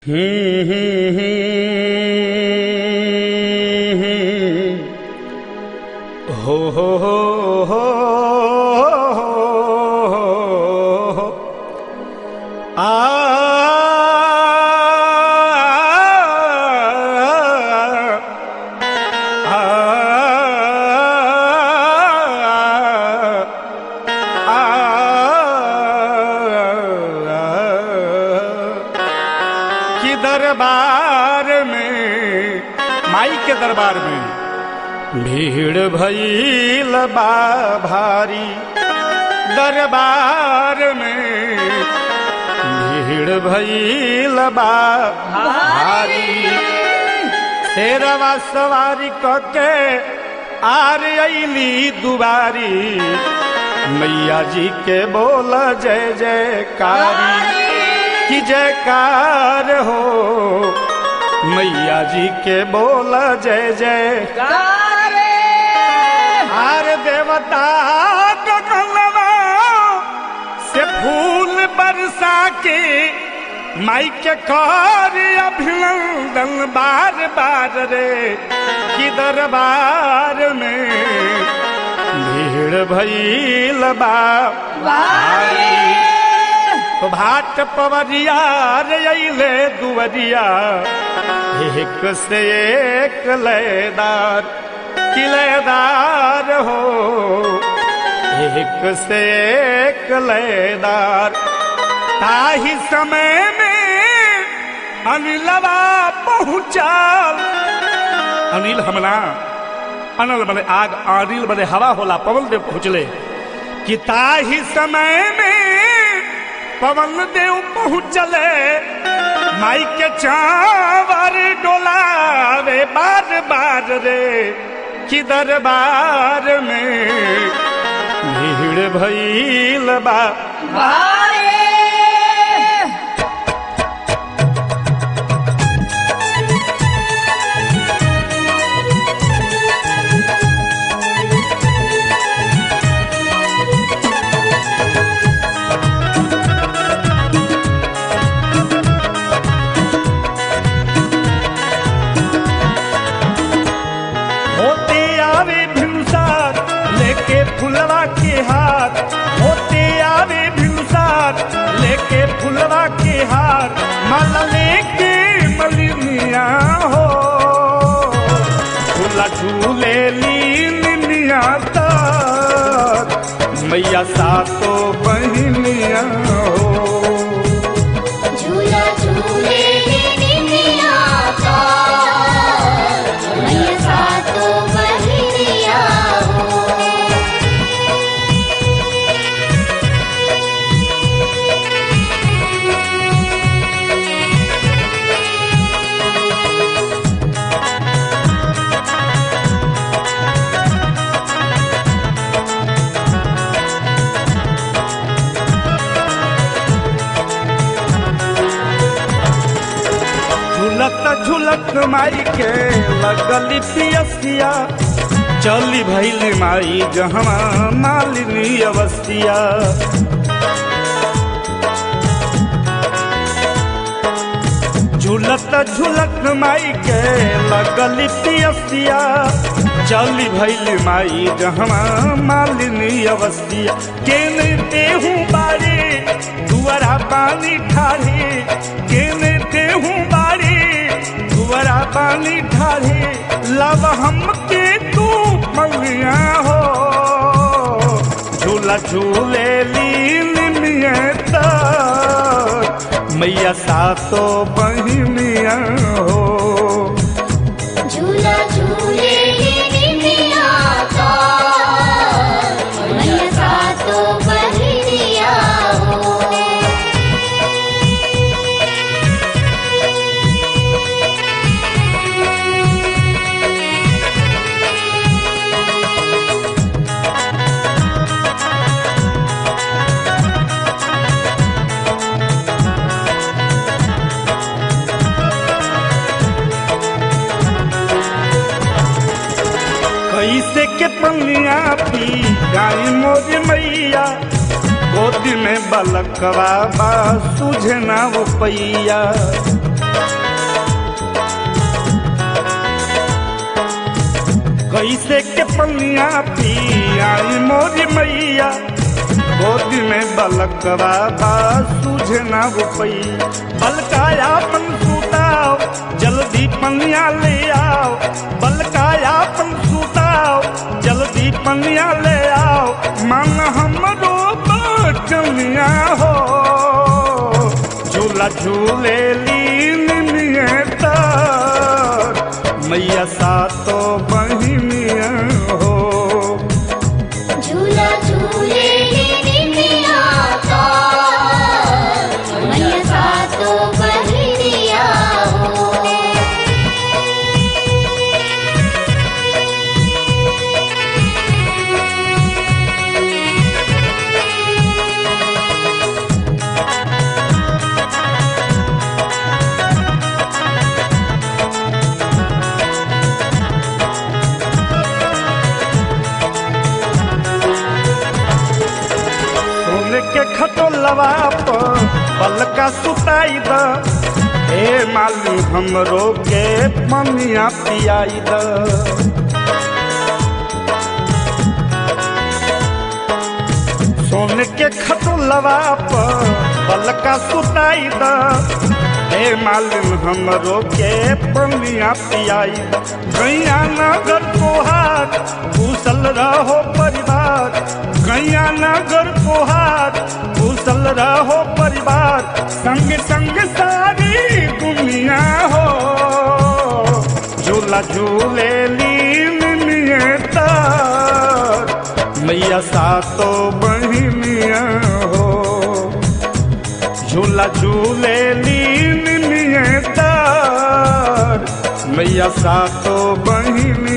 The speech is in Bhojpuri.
हम्म, हम्म, हम्म, हम्म। हो हो हो हो हो आ कि दरबार में माई के दरबार में भीड़ भईल बा भारी दरबार में भीड़ भईल बा भारी शेरवा सवारी कके आर अली दुबारी मैया जी के बोल जय जयकारी की जयकार हो मैया जी के बोल जय जय हार देवता गगनवा से फूल बरसा के माई के कर अभिनंदन बार बार रे कि दरबार में भीड़ भईल बा भारी। तो भाट पवरिया रे अइले दुवरिया एक से एक लयदार किलेदार हो एक से एक लयदार ताही समय में अनिलवा पहुंचाल अनिल हमला अनल बने आग अनिल बने हवा होला पवन देव पहुंचले कि ताही समय में पवन देव पहुंचले माई के चावर डोलावे बार बार रे कि दरबार में भीड़ भईल बा होते आवे भिनुसार लेके फुलवा के हाथ होते आवे भिनुसार लेके फुलवा के हार माला लेके मलिनिया हो झूला झूले लीनिया तक मैया सातो बहनिया हो झूला झूले निनिया का मैया सातो बहनिया हो झुलत झुलत माई के लगली पियसिया चली भैली माई जहवा मालिनी अवसिया झुलत झुलत माई के लगली पियसिया चली भैली माई जहवा मालिनी अवसिया केने देहू बारे दुआरा पानी ठाढ़े केने देहू बारे दुआरा पानी ठाढ़े लव हमके तू मलिया हो झूला झूले लीन मियत मैया सातो बहिनिया हो झूला झूले निनिया का मैया सातो बहनिया हो कैसे के पनिया पी गाई मोर मैया गोदी में बलकवा बा सुझे ना वो पैया दे के पनिया पी आई मोरी मैया गोदी में बलकवा बा सूझे ना रुपई बलकाया पन सुताओ जल्दी पनिया ले आओ बलकाया पन सुताओ जल्दी पनिया ले आओ मन हमरो बचनिया हो झूला झूले लीन नियता मैया सातो बहिनिया हो झूला झूले निमिया का मैया सातो बहिरिया हो सोने के खटोलवा पर पलका सुताई द हे मालू हमरो के पनिया पियाई द सोने के खटोलवा पर पलका सुताई द हे मालूम हमरो के पनिया पियाई द गैया नगर तोहार कुशल रहो परिवार गैया नगर तोहार कुशल रहो परिवार संग संग सारी दुनिया हो झूला झूले लीन नियता मैया सातो बहिनिया हो झूला झूले लीन नियता मैया सातो बहिनी